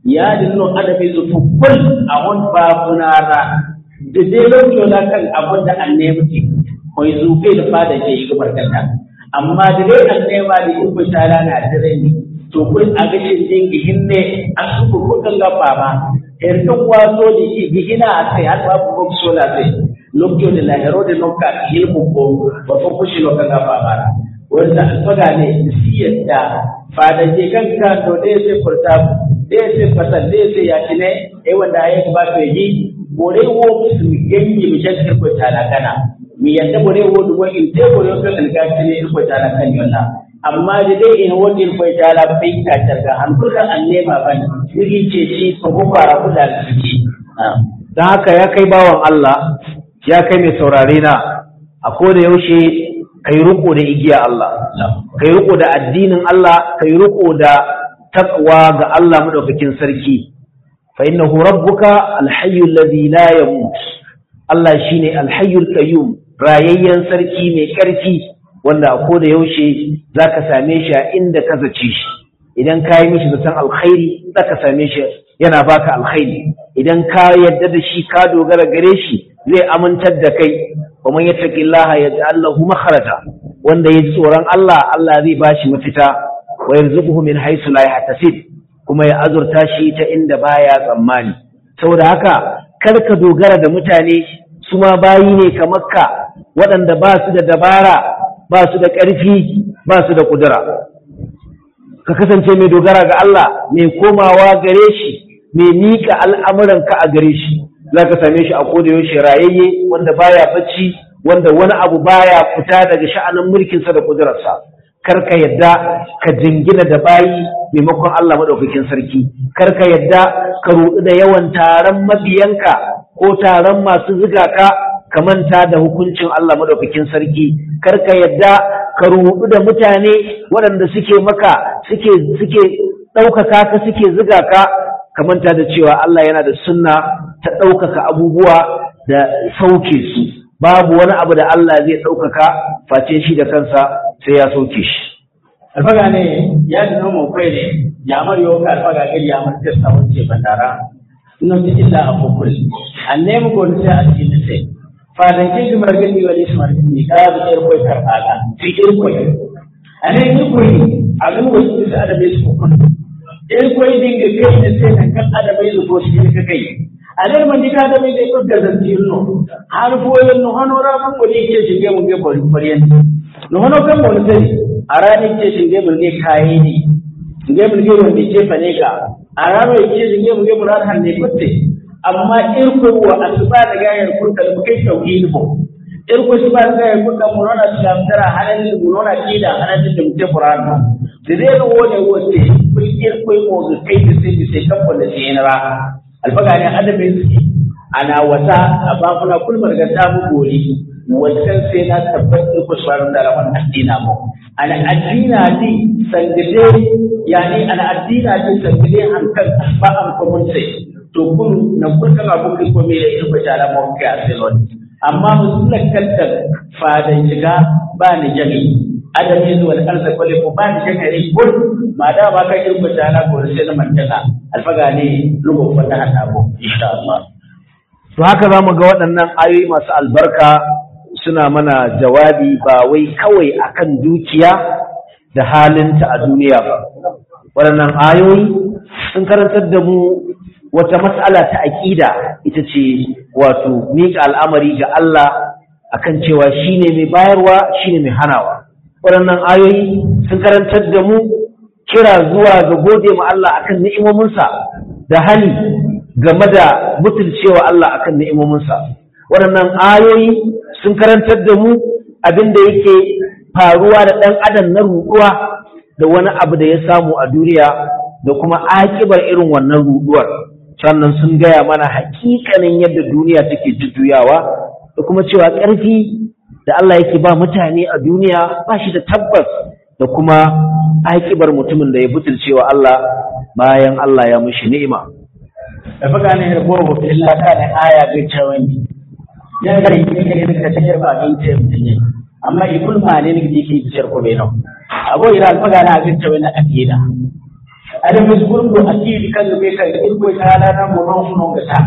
ya dinno adabi zu tukul a won babunara da dai lokacin da kan abin da an nemi koi zuke da fada ke yi barkata amma da dai an nema da in kun tara na dare ne to kun a ga shin din gihinne an su ku kan gaba ba er kan wato da shi gihina a sai har babu ko sola sai lokacin da lahiro da nokka hilmu ko ba fa kushi lokacin gaba ba wanda alfaga ne siyar da fada ke kan ka to dai sai furta dai sai fasal dai sai ya kine eh wanda ya ba to yi bore wo musu yanyi mi shakka ko tana kana mi yadda bore wo du wo in te bore ko kan ga kine ko tana kan yalla amma da dai in wo din ko tana bai ta targa an kuka an nema ban yi ce shi ko ko fara kula da shi dan haka ya kai bawan Allah ya kai mai saurare na a koda yaushe kai riko da igiya Allah kai riko da addinin Allah kai riko da taqwa ga Allah madaukakin sarki fa innahu rabbuka alhayyul ladhi la yamut Allah shine alhayyul qayyum rayayyen sarki mai karfi wanda a koda yaushe zaka same shi a inda ka zace shi idan ka yi mishi zaton alkhairi zaka same shi yana baka alkhairi idan ka yadda da shi ka dogara gare shi zai amintar da kai wa man yattaqillaha yaj'al lahu makhraja wanda yaji tsoron Allah Allah zai bashi mafita wa yarzuquhu min haythu la yahtasib kuma ya azurta shi ta inda baya tsammani saboda haka kar ka dogara da mutane su ma bayi ne kamar ka waɗanda ba su da dabara ba su da ƙarfi ba su da ƙudura ka kasance mai dogara ga Allah mai komawa gare shi mai miƙa al'amuranka a gare shi za ka same shi a koda yaushe rayayye wanda baya bacci wanda wani abu baya fita daga sha'anin mulkinsa da ƙudurarsa kar ka yadda ka jingina da bayi maimakon Allah maɗaukakin sarki kar ka yadda ka ruɗu da yawan taron mabiyanka ko taron masu ziga ka ka manta da hukuncin Allah maɗaukakin sarki kar ka yadda ka ruɗu da mutane waɗanda suke maka suke suke ɗaukaka ka suke ziga ka ka manta da cewa Allah yana da sunna ta ɗaukaka abubuwa da sauke su babu wani abu da Allah zai ɗaukaka face shi da kansa sai ya sauke shi. alfaga ne ya ji noma kwai ne ya mar yau ka alfaga gari ya mar testa wacce bandara ina ji illa a kukul an nemi gwani sai a cikin sai fadan ke ji margani wani shi margani ka bi ɗayar kwai karɓaga fi ɗayar kwai a ne yi kwai a gan wasu da adabai su kukul ɗayar kwai dinga kai da sai na kan adabai su ko shi ka kai aler man dika da mai dai kudda da tilno har foyen no hanora man ko ni ke shige mun ge bari bari no hono kan mo sai arani ke shige mun ge kai ni shige mun ge wanda ke fane ka arano ke shige mun ge mun har hanne kutte amma irko wa asba da gayar kurta da kai tauhid ko irko suba da gayar kurta mun na islam tara halal mun na kida halal da mutum qur'an da zai no wone wote kun irko mo ga kai da sai sai tabbata sai na ra alfaga ne adamin suke ana wata a bafuna kulmar ga samu gori wancan sai na tabbatar ku shawarar da rawan addina mu ana addina ne sangade yani ana addina ne sangade hankal ba an kuma sai to kun na kun kan abu ko me da ita bashara mu ka asilon amma musulman kantar fadan shiga ba ni jami adami zuwa arziki wale ko ba ni jami kun ma da ba ka irin bashara ko sai na mantana alfaga ne lugu wata hada ko insha Allah to haka zamu ga waɗannan ayoyi masu albarka suna mana jawabi ba wai kawai akan dukiya da halinta a duniya ba waɗannan ayoyi sun karantar da mu wata matsala ta aƙida ita ce wato miƙa al'amari ga Allah akan cewa shine mai bayarwa shine mai hanawa waɗannan ayoyi sun karantar da mu kira zuwa ga gode ma Allah akan ni'imominsa da hali game da mutuncewa Allah akan ni'imominsa waɗannan ayoyi sun karantar da mu abin da yake faruwa da ɗan adam na ruɗuwa da wani abu da ya samu a duniya da kuma akibar irin wannan ruɗuwar sannan sun gaya mana hakikanin yadda duniya take jujjuyawa da kuma cewa ƙarfi da Allah yake ba mutane a duniya ba shi da tabbas da kuma akibar mutumin da ya butulcewa Allah bayan Allah ya mushi ni'ima da faga ne yarbo wa illa ka ne aya ga cewani ya ga yi ne ne ka tayar ba don ce mutune amma ikul ma ne ne ke ke bishar ko bai nan abu ira faga na ga cewani akida ada misgurgo akidi kan be kan irko tala na mo non funo gata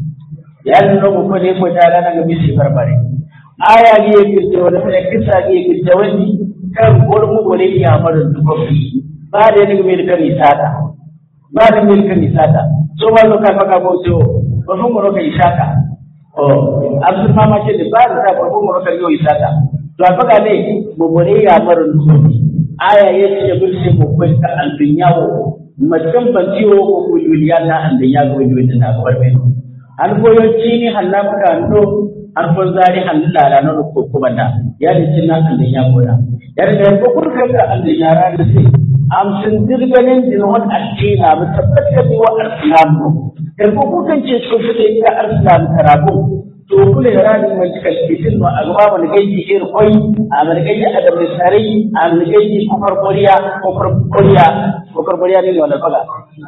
ya no ko ko ne ko tala na ga bisi barbare aya ne kirte wala ne kisa ne kirte wani kan gurmu gore ya marin dukofi ba da ne me kan isada ba da me kan isada so ba zo ka faka ko so ba fun goro kai isaka o abdul mama ce da ba da ba fun goro kai yo isaka to faka ne mo gore ya marin dukofi aya yace ya bulse mo ko ka albinyawo macen ban ciwo ko kuliliya na an da ya ga wajen da na bar mai an koyo cini halla muka ndo an ko zari halla la no ko kuma da ya da cin na an da ya gora ya da ko kun ka da an da ya ra da sai am sun dirganin din wani addina mu tabbata da wa islamu da ko kun kan ce ko fite ka islam karabu to kula da ranin mai cika cikin ma a gaba mun gaji ir koi a mun gaji a da misarai a mun gaji kufar koriya kufar koriya kufar koriya ne wala faga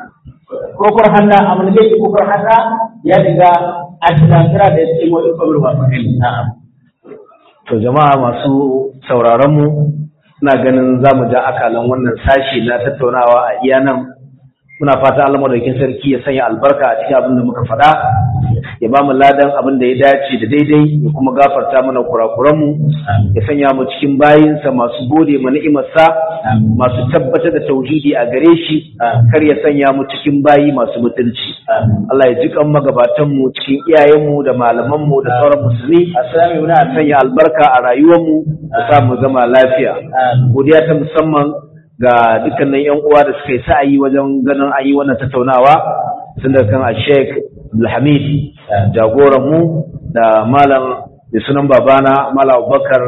kufar hanna a mun gaji kufar hanna ya diga a tunantara da yake mu ikon ruwa fakin na'am to jama'a masu sauraron mu ina ganin za mu ja akalan wannan sashi na tattaunawa a iya nan muna fata Allah madaukakin sarki ya sanya albarka a cikin abin da muka faɗa ya ba mu ladan abin da ya dace da daidai ya kuma gafarta mana kurakuran mu ya sanya mu cikin bayinsa masu gode ma ni'imarsa masu tabbatar da tauhidi a gare shi kar ya sanya mu cikin bayi masu mutunci Allah ya ji kan magabatan mu cikin iyayen mu da malaman mu da sauran musulmi assalamu muna sanya albarka a rayuwar mu da sa mu zama lafiya godiya ta musamman ga dukkanin yan uwa da suka yi sa'ayi wajen ganin an yi wannan tattaunawa tun da kan Sheikh Abdulhamid jagoran mu da malam da sunan babana malam Abubakar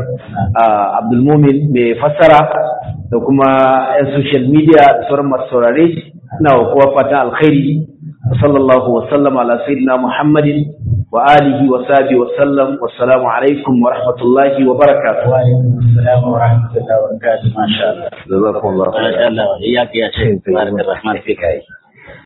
Abdulmumin mai fassara da kuma yan social media da sauran masu saurare ina wa kowa fatan alkhairi sallallahu wa sallam ala sayyidina Muhammadin wa alihi wa sahbihi wa sallam wassalamu alaikum wa rahmatullahi wa barakatuh wa alaikum assalam wa rahmatullahi wa barakatuh masha Allah jazakumullahu Allah ya ya ce barakallahu fika